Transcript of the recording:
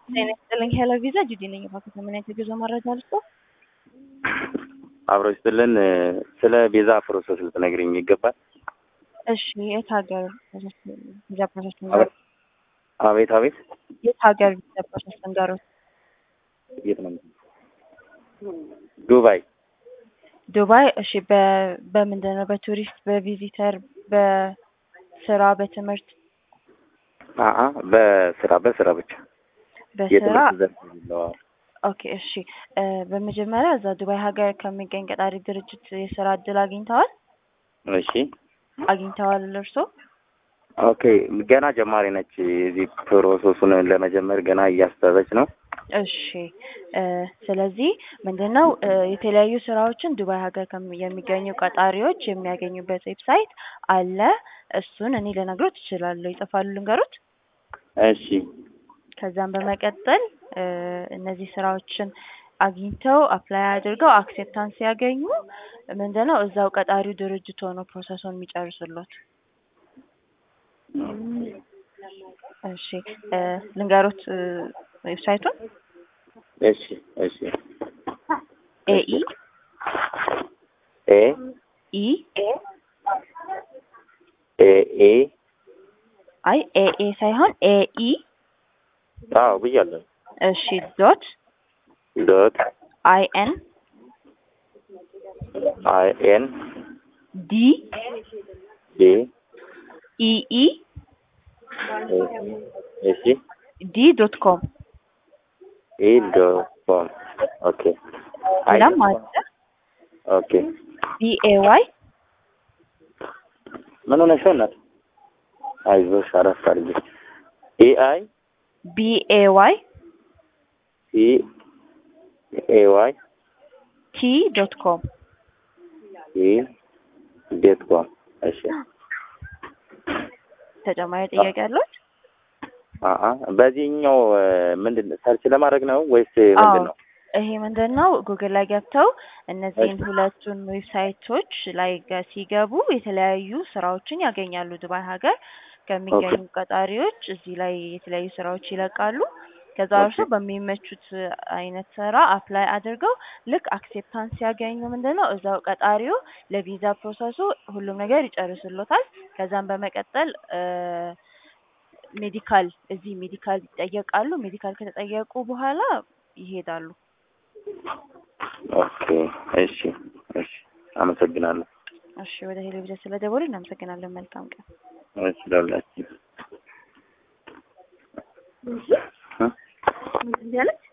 ጤና ይስጥልኝ ሄሎ ቪዛ ጁዲ ነኝ። እባክህ ምን አይነት የጉዞ መረጃ ልስጦ? አብሮ ይስጥልን። ስለ ቪዛ ፕሮሰስ ልትነግሪኝ ይገባል? እሺ የት ሀገር ቪዛ ፕሮሰስ ንገሩት። አቤት አቤት። የት ሀገር ቪዛ ፕሮሰስ ንገሩት። የት ነው? ዱባይ። ዱባይ። እሺ በ- በምንድን ነው? በቱሪስት፣ በቪዚተር፣ በስራ፣ በትምህርት? አአ በስራ በስራ ብቻ በስራ የትምህርት ዘርፍ የሌለው። ኦኬ እሺ እ በመጀመሪያ እዛ ዱባይ ሀገር ከሚገኝ ቀጣሪ ድርጅት የስራ እድል አግኝተዋል እሺ አግኝተዋል እርሶ? ኦኬ። ገና ጀማሪ ነች። እዚህ ፕሮሰሱን ለመጀመር ገና እያሰበች ነው። እሺ እ ስለዚህ ምንድነው እ የተለያዩ ስራዎችን ዱባይ ሀገር ከሚ- የሚገኙ ቀጣሪዎች የሚያገኙበት ዌብሳይት አለ። እሱን እኔ ልነግሮት እችላለሁ። ይጽፋሉ ልንገሮት? እሺ ከዛም በመቀጠል እ እነዚህ ስራዎችን አግኝተው አፕላይ አድርገው አክሴፕታንስ ሲያገኙ ምንድነው እዛው ቀጣሪው ድርጅት ሆኖ ፕሮሰሱን የሚጨርስሎት። እሺ እ ልንገሮት እ ዌብሳይቱን እሺ እሺ ኤኢ ኤ ኢ ኤ ኤ አይ ኤኤ ሳይሆን ኤኢ አዎ ብያለሁ። እሺ ዶት ዶት አይ ኤን አይ ኤን ዲ ዲ ኢኢ እሺ ዲ ዶት ኮም ኢ ዶት ኮም ኦኬ አይ ሌላም አለ ኦኬ ቢኤ ዋይ ምን ሆነሽ ነው እናት? አይዞሽ አረፍ አድርጊ። ኤ አይ ቢኤ ዋይ ሲ ኤ ዋይ ቲ ዶት ኮም ኢ ዶት ኮም እሺ ተጨማሪ ጥያቄ አለዎት? አአ በዚህኛው ምንድን ሰርች ለማድረግ ነው ወይስ ምንድን ነው? ይሄ ምንድን ነው ጉግል ላይ ገብተው እነዚህን ሁለቱን ዌብሳይቶች ላይ ገ- ሲገቡ የተለያዩ ስራዎችን ያገኛሉ። ዱባይ ሀገር ከሚገኙ ቀጣሪዎች እዚህ ላይ የተለያዩ ስራዎች ይለቃሉ። ከዛ እርሶ በሚመቹት አይነት ስራ አፕላይ አድርገው ልክ አክሴፕታንስ ሲያገኙ ምንድን ነው እዛው ቀጣሪው ለቪዛ ፕሮሰሱ ሁሉም ነገር ይጨርስሎታል። ከዛም በመቀጠል እ ሜዲካል እዚህ ሜዲካል ይጠየቃሉ። ሜዲካል ከተጠየቁ በኋላ ይሄዳሉ። ኦኬ እሺ እሺ አመሰግናለሁ። እሺ ወደ ቴሌቪዥን ስለደወሉ እናመሰግናለን። መልካም ቀን። እሺ ለሁላችን ያለች